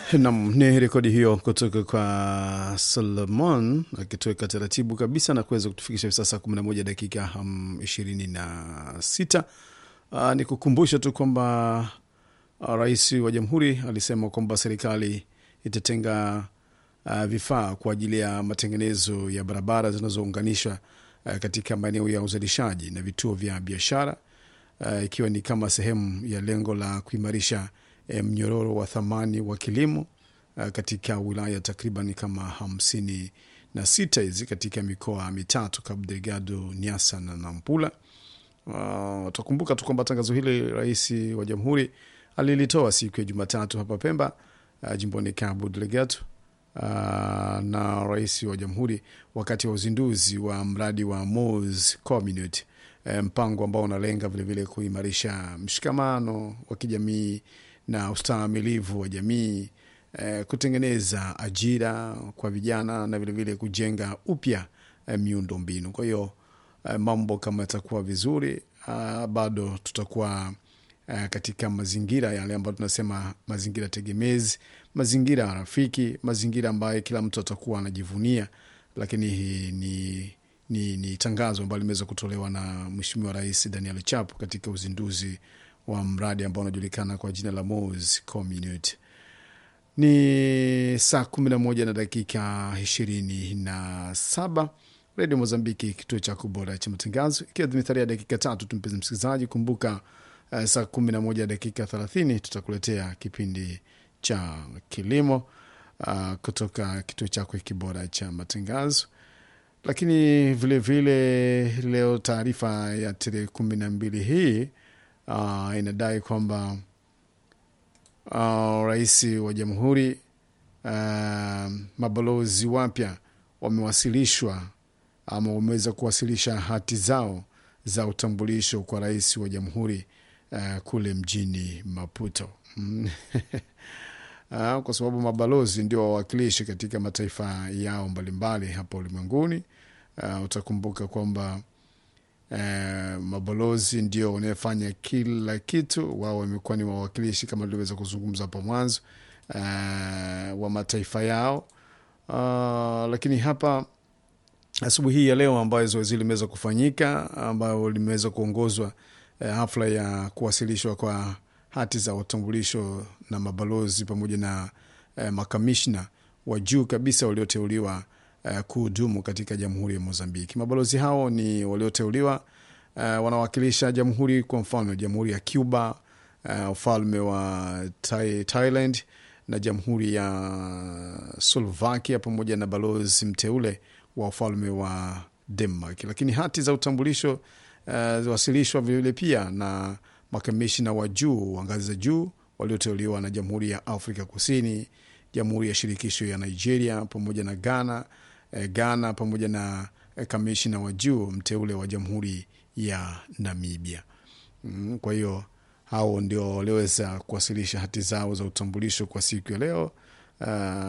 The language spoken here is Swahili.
Nam, ni rekodi hiyo kutoka kwa Solomon akitoweka taratibu kabisa na kuweza kutufikisha hivi sasa kumi na moja dakika ishirini na sita. Uh, ni kukumbusha tu kwamba uh, rais wa jamhuri alisema kwamba serikali itatenga uh, vifaa kwa ajili ya matengenezo ya barabara zinazounganisha uh, katika maeneo ya uzalishaji na vituo vya biashara uh, ikiwa ni kama sehemu ya lengo la kuimarisha eh, mnyororo wa thamani wa kilimo uh, katika wilaya takriban kama hamsini na sita hizi katika mikoa mitatu Cabo Delgado, Niassa na Nampula. Uh, utakumbuka tu kwamba tangazo hili rais wa jamhuri alilitoa siku ya Jumatatu hapa Pemba, uh, jimboni Cabo Delgado uh, na rais wa jamhuri wakati wa uzinduzi wa mradi wa Mos Community, eh, mpango ambao unalenga vilevile kuimarisha mshikamano wa kijamii na ustahimilivu wa jamii eh, kutengeneza ajira kwa vijana na vilevile kujenga upya eh, miundo mbinu. Kwa hiyo eh, mambo kama yatakuwa vizuri ah, bado tutakuwa eh, katika mazingira yale ambayo tunasema mazingira tegemezi, mazingira rafiki, mazingira ambayo kila mtu atakuwa anajivunia. Lakini hii ni, ni, ni tangazo ambalo limeweza kutolewa na Mheshimiwa Rais Daniel Chapo katika uzinduzi wa mradi ambao unajulikana kwa jina la Mos Community. Ni saa kumi na moja na dakika ishirini na saba Redio Mozambiki, kituo cha kubora cha matangazo, ikiwa zimetharia dakika tatu tu. Mpenzi msikilizaji, kumbuka uh, saa kumi na moja dakika thelathini tutakuletea kipindi cha kilimo uh, kutoka kituo chako hiki bora cha matangazo. Lakini vilevile vile, leo taarifa ya tarehe kumi na mbili hii uh, inadai kwamba uh, rais wa jamhuri uh, mabalozi wapya wamewasilishwa ama wameweza kuwasilisha hati zao za utambulisho kwa rais wa jamhuri uh, kule mjini Maputo uh, kwa sababu mabalozi ndio wawakilishi katika mataifa yao mbalimbali hapa ulimwenguni. Uh, utakumbuka kwamba uh, mabalozi ndio wanayefanya kila kitu. Wao wamekuwa ni wawakilishi kama tuliweza kuzungumza hapo mwanzo uh, wa mataifa yao uh, lakini hapa asubuhi hii ya leo ambayo zoezi limeweza kufanyika ambayo limeweza kuongozwa eh, hafla ya kuwasilishwa kwa hati za utambulisho na mabalozi pamoja na eh, makamishna wa juu kabisa walioteuliwa eh, kuhudumu katika jamhuri ya Mozambiki. Mabalozi hao ni walioteuliwa eh, wanawakilisha jamhuri, kwa mfano jamhuri ya Cuba, eh, ufalme wa Thai, Thailand na jamhuri ya Slovakia pamoja na balozi mteule wa ufalme wa Denmark. Lakini hati za utambulisho uh, wasilishwa vilevile pia na makamishina wa juu wa ngazi za juu walioteuliwa na Jamhuri ya Afrika Kusini, Jamhuri ya Shirikisho ya Nigeria pamoja na Ghana, eh, Ghana pamoja na eh, kamishina wa juu mteule wa Jamhuri ya Namibia. Mm, kwa hiyo hao ndio walioweza kuwasilisha hati zao za utambulisho kwa siku ya leo. Uh,